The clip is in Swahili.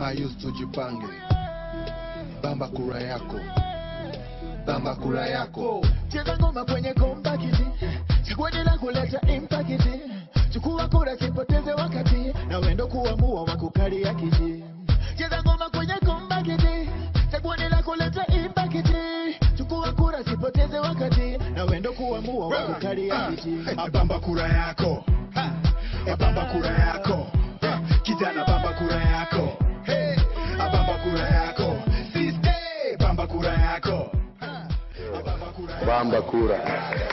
Mayus tujipange, bamba kura yako, bamba kura yako. cheza ngoma kwenye kompakiti chaguaji la kuleta impakiti chukua kura sipoteze wakati na wendo kuamua wakukalia kiti cheza ngoma kwenye kompakiti chaguaji la kuleta impakiti chukua kura sipoteze wakati na wendo kuamua wakukalia kiti abamba kura yako abamba kura yako kijana bamba kura yako Hey, abamba kura yako Siste, bamba kura yako Abamba kura yako. Bamba kura.